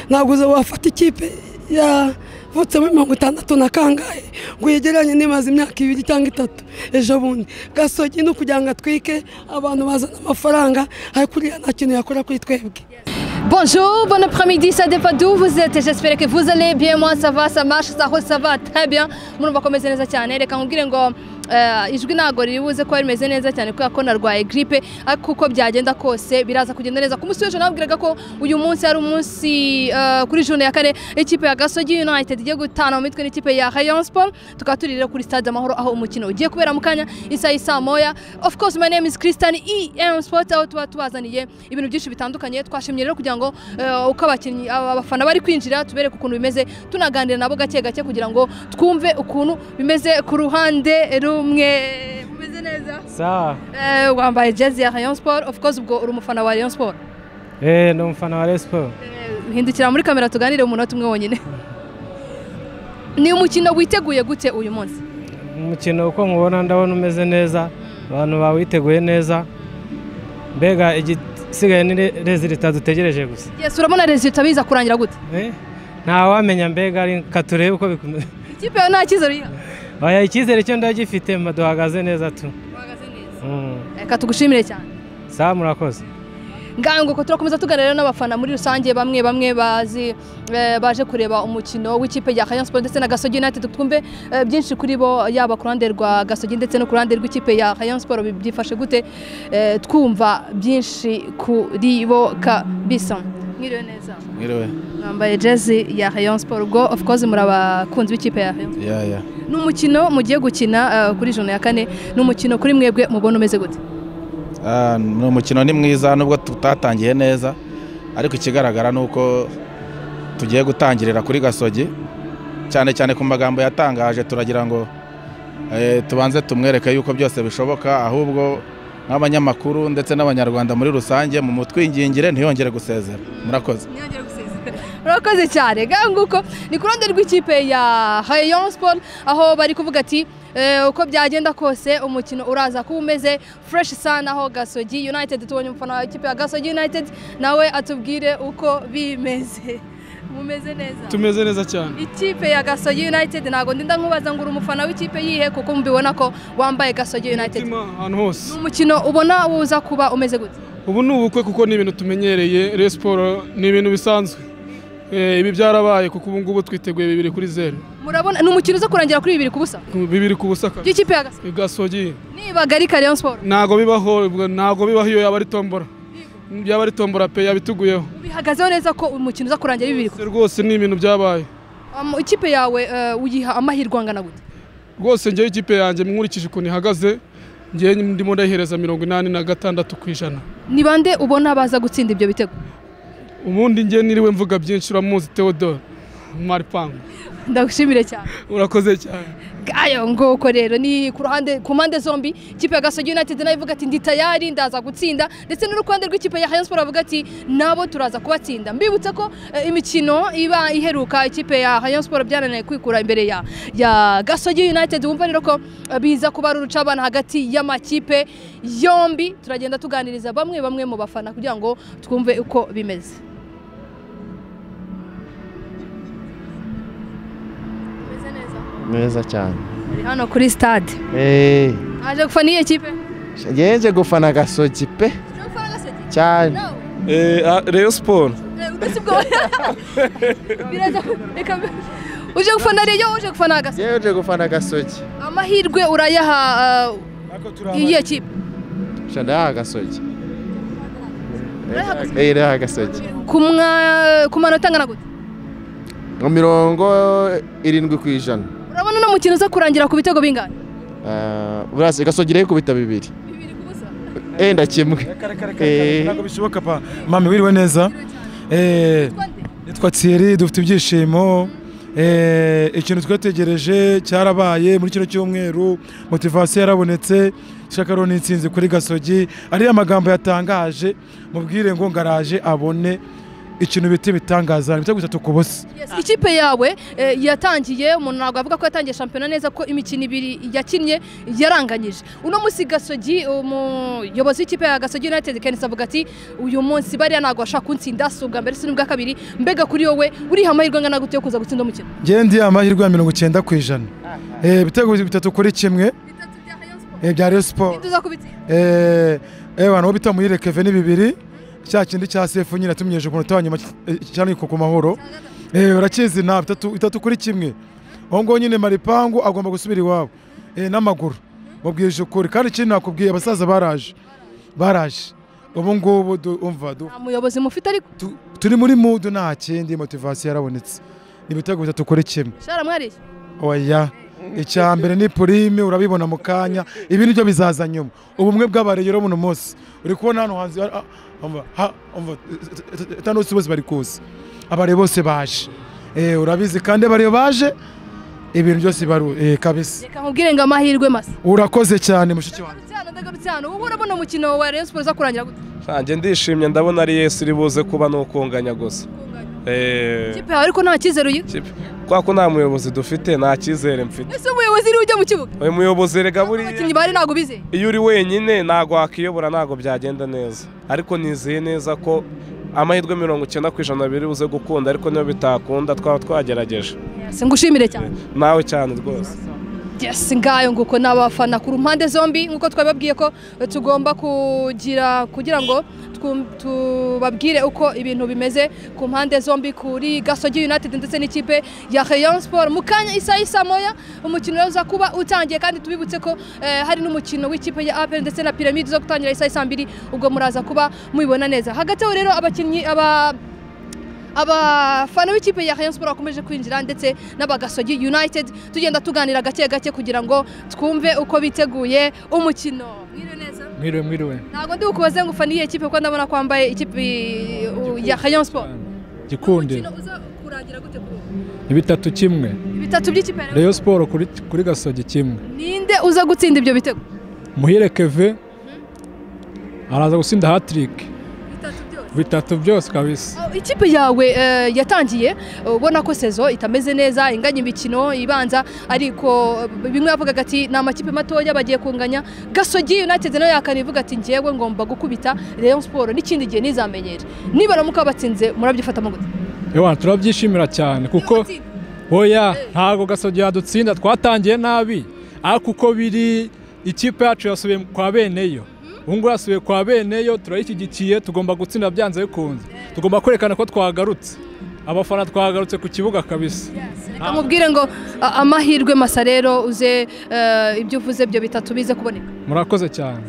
ntabwo wafata ikipe yavutse muri mirongo itandatu na kangahe ngo yegeranye n'imaze imyaka ibiri cyangwa itatu ejo bundi gasogi no kugira ngo atwike abantu bazana amafaranga ariko uriya nta kintu yakora kuri twebwe Bonjour, bon après-midi, ça dépend d'où vous êtes. J'espère que vous allez bien. Moi, ça va, ça marche, ça roule, ça va très bien. Murumva ko meze neza cyane. Reka nkubwire ngo eh, ijwi ntago riri buze ko rimeze neza cyane kubera ko narwaye gripe ariko uko byagenda kose biraza kugenda neza. Ku munsi w'ejo nababwiraga ko uyu munsi ari umunsi eh, kuri june ya kane ikipe ya Gasogi United igiye gutana mu mitwe n'ikipe ya Rayon Sport. Tukaba turi rero kuri stade Amahoro aho umukino ugiye kubera mu kanya isaha isa moya. Of course, my name is Christian EM Sport aho tuba tubazaniye ibintu byinshi bitandukanye. Twashimye rero kugira ngo eh, uko abakinnyi aba- abafana bari kwinjira tubereke ukuntu bimeze tunaganira nabo gake gake kugira ngo twumve ukuntu bimeze ku ruhande rumwe bimeze neza sawa Eh, wambaye jezi ya Rayon Sport of course ubwo uri umufana wa Rayon Sport eh ni umufana wa Rayon Sport Eh, hindukira muri kamera tuganire mu munota umwe wonyine ni umukino witeguye gute uyu munsi umukino uko nkubona ndabona umeze neza abantu bawiteguye neza mbega igisigaye ni re- resultat dutegereje gusa yes urabona resultat biza kurangira gute Eh, ntawamenya mbega reka turebe uko bikomeza ikipe yawe nta cyizere yiha oya icyizere cyo ndagifite mba duhagaze neza tu uhagaze neza Mm. reka tugushimire cyane sawa murakoze ngango ko turakomeza tuganira n'abafana muri rusange bamwe bamwe bazi eh, baje kureba umukino w'ikipe ya Rayon Sport ndetse na Gasogi United twumve eh, byinshi kuri bo yaba ku ruhande rwa Gasogi ndetse no ku ruhande rw'ikipe ya Rayon Sport bi- byifashe gute eh, twumva byinshi kuri bo kabisa mwiriwe neza Mwiriwe. mwambaye jezi ya Rayon Sport ubwo of course muri abakunzi b'ikipe ya Rayon Sport. Ya ya. ni umukino mugiye gukina eh, kuri jona ya kane ni umukino kuri mwebwe mubona umeze gute Ah, ni umukino ni mwiza nubwo tutatangiye neza ariko ikigaragara ni uko tugiye gutangirira kuri gasogi cyane cyane ku magambo yatangaje turagira ngo eh, tubanze tumwereke yuko byose bishoboka ahubwo nk'abanyamakuru ndetse n'abanyarwanda muri rusange mu mutwingingire ntiyongere gusezera murakoze murakoze cyane nguko ni ku ruhande rw'ikipe ya Rayon Sport aho bari kuvuga ati eh, uko byagenda kose umukino uraza kuba umeze fresh sana aho Gasogi United tubonye umufana wa ikipe ya Gasogi United nawe atubwire uko bimeze mumeze neza tumeze neza cyane ikipe ya Gasogi United ntabwo ndinda nkubaza ngo uri umufana w'ikipe yihe kuko mubibona ko wambaye Gasogi United Umutima ahantu hose ni umukino ubona uza kuba umeze gute ubu ni ubukwe kuko ni ibintu tumenyereye Rayon Sport ni ibintu bisanzwe Eh, ibi byarabaye kuko ubu ngubu twiteguye bibiri kuri zeru murabona ni umukino uza kurangira kuri bibiri ku busa bibiri ku busa kare. by'ikipe ya Gasogi gasogi nibaga ari Rayon Sport ntago bibaho ubwo ntago bibaho iyo yaba ari tombora yaba ari tombora pe yabituguyeho bihagazeho neza ko umukino uza kurangira bibiri ku Se rwose ni ibintu byabaye Um, ikipe yawe eh, uyiha amahirwe angana gute rwose njyewe ikipe yanjye nkurikije ukuntu ihagaze njyewe ndimo ndayihereza mirongo inani na gatandatu ku ijana ni bande ubona baza gutsinda ibyo bitego ubundi njyewe niriwe mvuga byinshi uramuzi Theodore Maripangu ndagushimire cyane urakoze cyane gayo ngoko rero ni ku ruhande ku mpande zombi ikipe ya Gasogi United nayo ivuga ati ndi tayari ndaza gutsinda ndetse n'urukundo rw'ikipe ya Rayon Sport bavuga ati nabo turaza kubatsinda mbibutsa ko eh, imikino iba iheruka ikipe ya Rayon Sport byarananiye kwikura imbere ya ya Gasogi United wumva rero ko eh, biza kuba ari urucabana hagati y'amakipe yombi turagenda tuganiriza bamwe bamwe mu bafana kugira ngo twumve uko bimeze Bimeze neza. neza cyane Turi hano kuri stade eee aje gufana iyi kipe ngenje gufana agasogi pe Uje gufana Gasogi? cyane No. Rayon Sport Udasi bwo biraza reka uje gufana rero uje gufana agasa ngewe nje gufana agasogi amahirwe urayaha eh, iyi kipe shanda agasogi eee reha agasogi ku mwa- ku manota angana gute nka mirongo irindwi ku ijana urabona uno mukino uza kurangira ku bitego bingana Ah, burase gasogi rero kubita bibiri enda kimwe eee ntabwo bishoboka pa mami wiriwe neza Eh, nitwa Thierry dufite ibyishimo Eh, ikintu twategereje cyarabaye muri kino cyumweru motivasiyo yarabonetse ishaka rero ni intsinzi kuri gasogi ariyo magambo yatangaje mubwire ngo ngaraje abone ikintu bita ibitangaza bita gutatu ku busa Yes, ikipe yawe eh, yatangiye umuntu ntabwo avuga ko yatangiye shampiyona neza ko imikino ibiri yakinnye yaranganyije uno munsi gasogi umuyobozi w'ikipe ya gasogi united kenisi avuga ati uyu munsi bariya ntabwo bashaka kunsinda si ubwa mbere si n'ubwa kabiri mbega kuri wowe uriha amahirwe angana gute yo kuza gutsinda umukino ngende amahirwe ya mirongo icyenda ku ijana Eh, ibitego bitatu kuri kimwe eh, bya Rayon Sport Ntituza kubitsinda. eh ewana wo bita muhire Kevin ni bibiri cya kindi cya sefu nyine atumenyeje ku munota wa nyuma cyane ku mahoro eh barakizi na bitatu itatu kuri kimwe aho ngo nyine maripangu agomba gusubira iwabo eh n'amaguru mubwije ukuri kandi ikindi nakubwiye abasaza baraje baraje ubu ngubu du- umva du- nta muyobozi mufite ariko tu- turi muri mudu nta kindi motivasiyo yarabonetse ni ibitego bitatu kuri kimwe shara mwareshya oya icya mbere ni purime urabibona mu kanya ibi nibyo bizaza nyuma ubumwe bw'abareyero buno munsi uri kubona hano hanze ah, umva, ha- umva, eh, eh, tano si bose bari kuza abare bose baje Eh, urabizi kandi abariyo baje ibintu byose baru eh, kabisa reka nkubwire ngo amahirwe masa urakoze cyane mushiki wanjye ndagarutse hano ndagarutse hano wowe urabona umukino wa rayon siporo uza kurangira gute ntange ndishimye ndabona ari yesu iri buze kuba ni ukunganya gusa Eh, ikipe yawe ariko nta cyizere uyiha kipe. kubera ko nta muyobozi dufite nta cyizere mfite ese umuyobozi uriwe ujya mu kibuga uyu muyobozi rega abakinnyi buriya bari ntabwo bizeye iyo uri wenyine ntabwo wakiyobora ntabwo byagenda neza ariko nizeye neza ko amahirwe mirongo icyenda ku ijana biri buze gukunda ariko niyo bitakunda twaba twagerageje Yes, ngushimire cyane nawe cyane rwose Yes, ngayo nguko n'abafana ku mpande zombi nk'uko twababwiye ko tugomba kugira kugira ngo twu- tubabwire uko ibintu bimeze ku mpande zombi kuri Gasogi United ndetse n'ikipe ya Rayon Sport mu kanya isa isa moya umukino rero uza kuba utangiye kandi tubibutse ko eh, hari n'umukino w'ikipe ya APR ndetse na Pyramide zo gutangira isa isa mbiri ubwo muraza kuba mubibona neza hagati aho rero abakinnyi aba abafana b'ikipe ya Rayon Sport bakomeje kwinjira ndetse n'abagasogi United tugenda tuganira gake gake kugira ngo twumve uko biteguye umukino mwiriwe neza mwiriwe mwiriwe ntabwo ndi bukubaze ngo ufana iyihe kipe kuko ndabona ko wambaye ikipe uh, ya Rayon Sport gikunde Umukino uza kurangira gute kuri ubu? ibitatu kimwe bitatu by'ikipe ya Rayon reyo siporo kuri, kuri gasogi kimwe Sport. ninde uza gutsinda ibyo bitego muhire keve araza gutsinda hatirike bitatu byose kabisa Oh, Ikipe yawe eh, yatangiye eh, ubona ko sezo itameze neza inganya imikino ibanza ariko eh, bimwe bavugaga ati ni amakipe matoya bagiye kunganya Gasogi United nayo yakana ivuga ati njyewe ngomba gukubita Rayon Sport n'ikindi gihe nizamenyere nibaramuka batsinze murabyifata gute ewana turabyishimira cyane kuko oya ntabwo gasogi yadutsinda twatangiye nabi ariko uko biri ikipe yacu yasubiye kwa beneyo ubu ngubu yasubiye kwa beneyo turayishyigikiye tugomba gutsinda byanze bikunze tugomba kwerekana ko twagarutse abafana twagarutse ku kibuga kabisa Reka mubwire ngo a- amahirwe masa rero uze eh, ibyo uvuze byo bitatu bize kuboneka murakoze cyane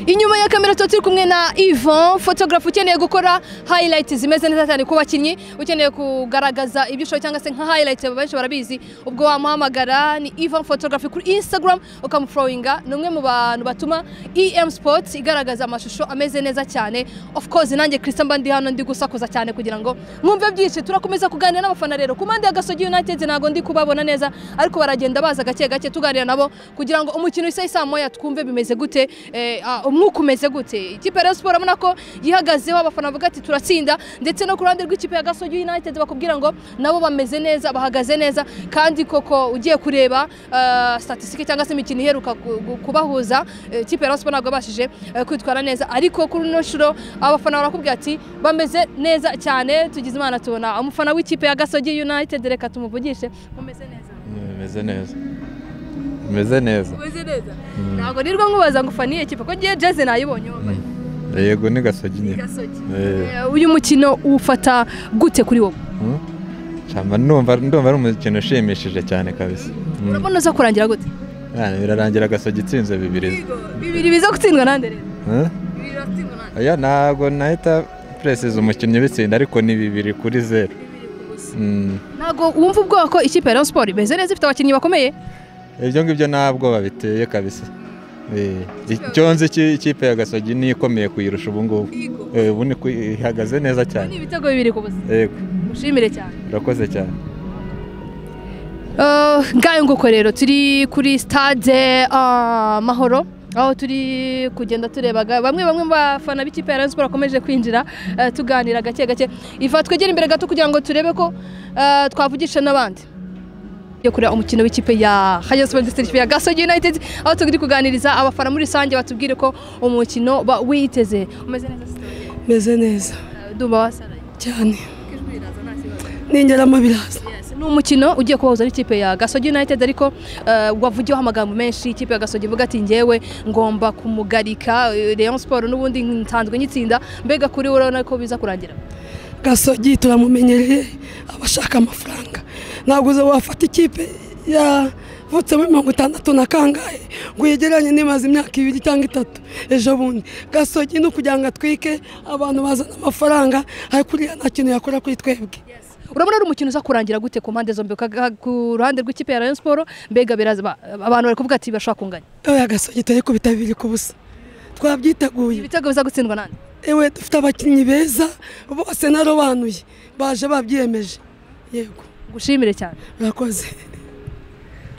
Inyuma ya kamera tuba turi kumwe na Yvon photographe ukeneye gukora highlight zimeze neza cyane ku bakinnyi ukeneye kugaragaza ibyo ushoboye cyangwa se nka highlight benshi barabizi ubwo wamuhamagara ni Yvon photographe kuri Instagram ukamuforoyinga ni umwe mu bantu batuma EM Sports igaragaza amashusho ameze neza cyane of course nanjye Christian mba ndi hano ndi gusakuza cyane kugira ngo mwumve byinshi turakomeza kuganira n'abafana rero ku mpande ya Gasogi United ntabwo ndi kubabona neza ariko baragenda baza gake gake tuganira nabo kugira ngo umukino isa isa moya twumve bimeze gute eh, ah, umwuka umeze gute ikipe ya Rayon Sport urabona ko yihagazeho abafana bavuga ati turatsinda ndetse no ku ruhande rw'ikipe ya Gasogi United bakubwira ngo nabo bameze neza bahagaze neza kandi koko ugiye kureba ah, statistique cyangwa se imikino iheruka ku- ku- kubahuza eh, ikipe ya Rayon Sport ntabwo yabashije eh, kwitwara neza ariko kuri ino shuro abafana barakubwira ati bameze neza cyane tugize imana tubona umufana w'ikipe ya Gasogi United reka tumuvugishe mumeze neza bimeze neza bimeze neza Mumeze neza ntabwo nirwo nkubaza ngo ufana iyihe kipe ko ngiye jeze nayibonye wowe. yego ni gasogi nyine Gasogi. Eh, Eh, uyu mukino uwufata gute kuri wowe hmm. Shamba ndumva ndumva ari umukino ushimishije cyane kabisa Hmm. urabona uza kurangira gute Ah, birarangira gasogi itsinze bibiri bibiri biza gutsindwa nande rero Hmm? oya ntabwo nahita puresiza umukinnyi bitsinda ariko ni bibiri kuri zeru Hmm. ntabwo wumva ubwoba ko ikipe ya Rayon Sport imeze neza ifite abakinnyi bakomeye ibyo ngibyo ntabwo babiteye kabisa Eh, icyo nzi iki- ikipe ya gasogi niyo ikomeye kuyirusha ubu ngubu Eh, ubu ni ku- ihagaze neza ni cyane ibitego bibiri ku busa yego mushimire cyane urakoze cyane Eh, ngayo nguko rero turi kuri stade ah, mahoro aho turi kugenda turebaga bamwe bamwe mu bafana b'ikipe ya Rayon Sports bakomeje kwinjira eh, tuganira gake gake iva twegere imbere gato kugira ngo turebe ko eh, twavugisha n'abandi yo kureba umukino w'ikipe ya Rayon Sports ndetse n'ikipe ya Gasogi United aho turi kuganiriza abafana muri rusange batubwire ko umukino ba- witeze umeze neza meze neza ndumva wasaraye cyane ningeramo biraza ni umukino ugiye kubahuza n'ikipe ya gasogi united ariko eh, wavugiyeho amagambo menshi ikipe ya gasogi ivuga ati ngewe ngomba kumugarika eh, rayon siporo n'ubundi nsanzwe nyitsinda mbega kuri wowe urabona ko biza kurangira gasogi turamumenyereye abashaka amafaranga ntabwo uza wafata ikipe yavutsemo mirongo itandatu na kangahe ngo uyegeranye n'imaze imyaka ibiri cyangwa itatu ejo bundi gasogi no kugira ngo atwike abantu bazana amafaranga ariko uriya nta kintu yakora kuri twebwe urabona ari umukino uza kurangira gute ku mpande zombi Kaga- ku ruhande rw'ikipe ya rayon siporo mbega biraza ba- abantu bari kuvuga ati bashobora kunganya oya gasogi turi kubita bibiri ku busa twabyiteguye ibitego biza gutsindwa nande ewe dufite abakinnyi beza bose narobanuye baje babyiyemeje yego gushimire cyane murakoze